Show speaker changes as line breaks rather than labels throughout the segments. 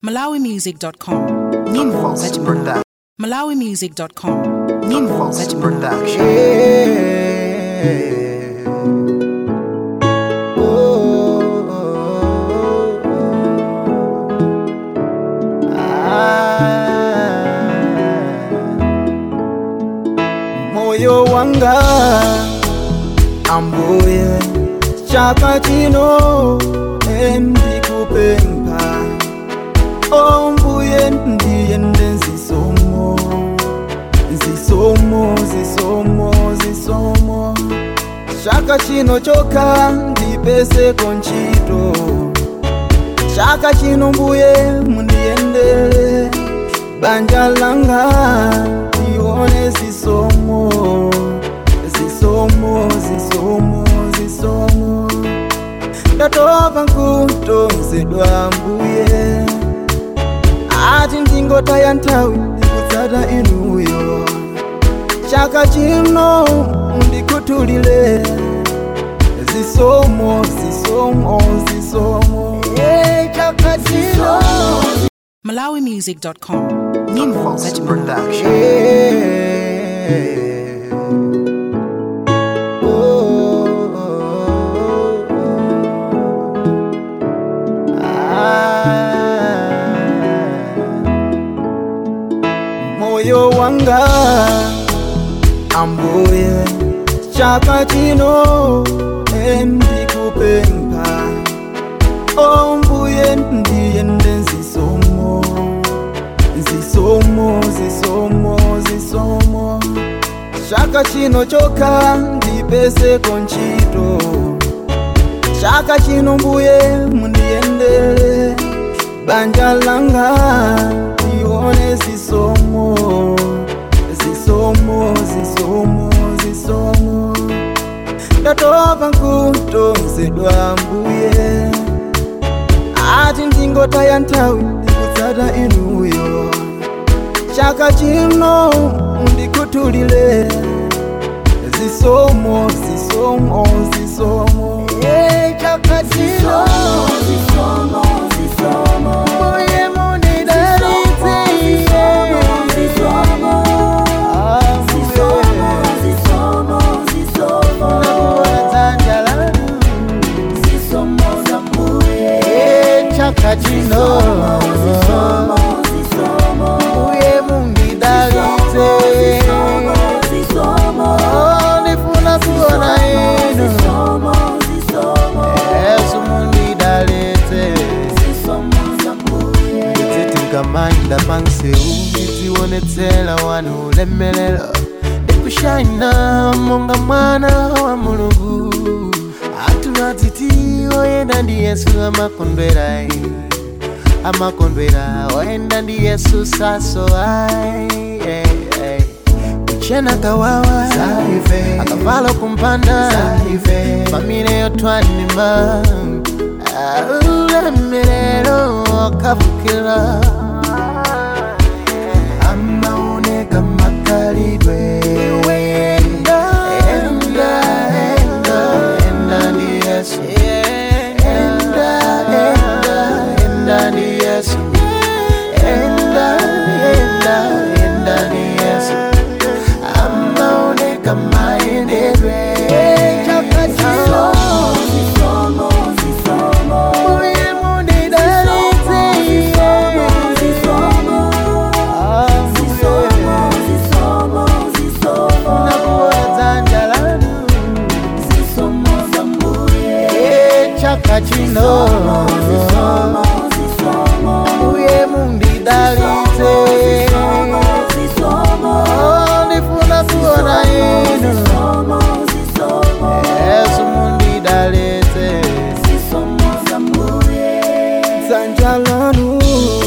malawimusic.com nyimbo za chimalawi malawimusic.com nyimbo za chimalawi
moyo wanga ambuye chaka chino endikupempha ombuye ndiyende nzisomo nzisomo zisomo zisomo chaka chino chokha ndipeseko ntchito chaka chino mbuye mundiyendere banja langa lione zisomo zisomo zisomo zisomo ndatopa nkutonzedwa mbuye ati ndingotaya nthawi ndikutsata inuyo chaka chino ndikuthulile zisomo zisomo zisomo yeah, chaka chino
malawimusic.com nyimbo za chimalawi
yeah. moyo wanga ambuye chaka chino endikupempha ombuye ndiyende nzisomo nzisomo zisomo zisomo chaka chino chokha ndipeseko ntchito chaka chino mbuye mundiyendere banja langa lione zisomo zisomo zisomo zisomo ndatopa nkutonzedwa mbuye ati ndingotaya nthawi ndikutsata inuyo chaka chino ndikuthulile zisomo zisomo zisomo yeah, chaka chino Mbuye mundidalitse, yeah. Ah, Nakuona dzanja lanu. Yeah, chaka chino Mbuye mundidalitse Oh, ndifuna kuona inu Yesu mundidalitse ndititingamanda panseu nditionetsela wanu ulemelelo ndikushayina monga mwana wa mulungu atulatiti oyenda ndi yesu amakondwera ai. amakondwera oyenda ndi yesu saso ai ai, ai. kuchena kawawa akavalo kumpanda famile yotwanima ulemelelo akavukira amaoneka makalidwe enda enda enda enda ndi yesu enda enda enda ndi yesu enda enda enda ndi yesu amaoneka maendelwe Mbuye mundidalitse, nakuona dzanja lanu Eh, chaka chino Mbuye mundidalitse Oh, ndifuna kuona inu Yesu mundidalitse dzanja lanu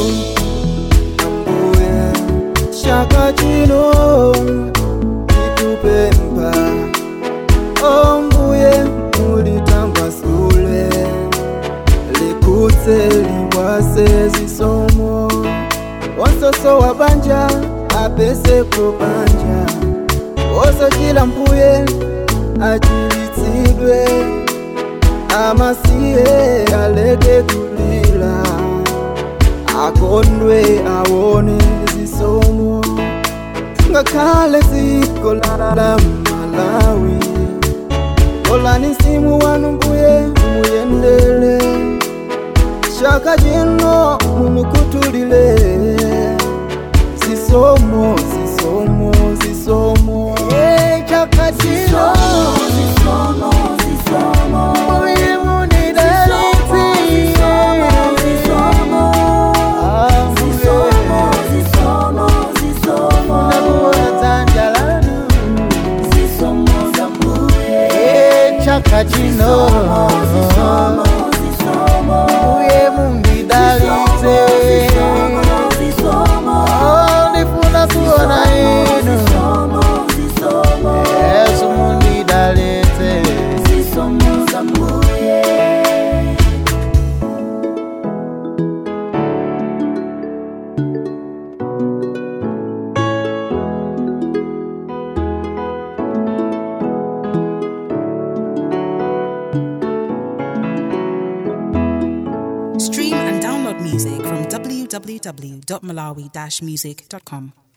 ambuye chaka chino ndikupempha ombuye mulitambasule likutse likwase zisomo wonsoso wa banja apeseko banja wosochila mbuye achilitsidwe amasiye aleke kulila akondwe aone zisomo ngakhale dziko la malawi olani simu wanu mbuye muyendele chaka chino mumukutulile zisomo zisomo zisomo Eh, chaka chino Mbuye munidalitse. Ah, mbuye. Nakuona dzanja lanu. Eh, chaka chino Mbuye mundidalitse. Oh, ndifuna kuona inu yesu mundidalitse
Stream and download music from www.malawi-music.com.